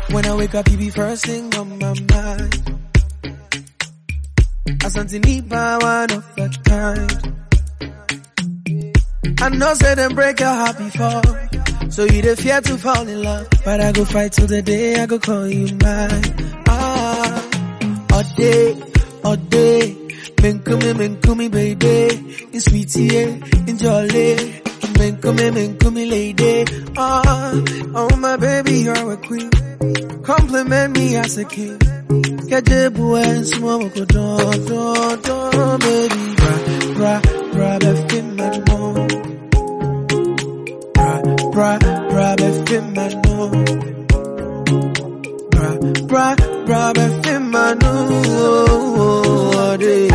When I wake up, you be first thing on my mind. Asante Nipa, one of a kind. I know say them break your heart before. So you the fear to fall in love. But I go fight till the day I go call you mine. Ah, all day, all day. Menkumi, menkumi, baby. In sweetie, in jolly. Menkumi, menkumi, lady. Ah, oh my baby, you're a queen. Compliment me as a king. Kajebu and small go don, don, don, baby. Bra, bra, bra, befim and more. Bra, bra, bra, befim and more. Bra, bra, bra, befim and more.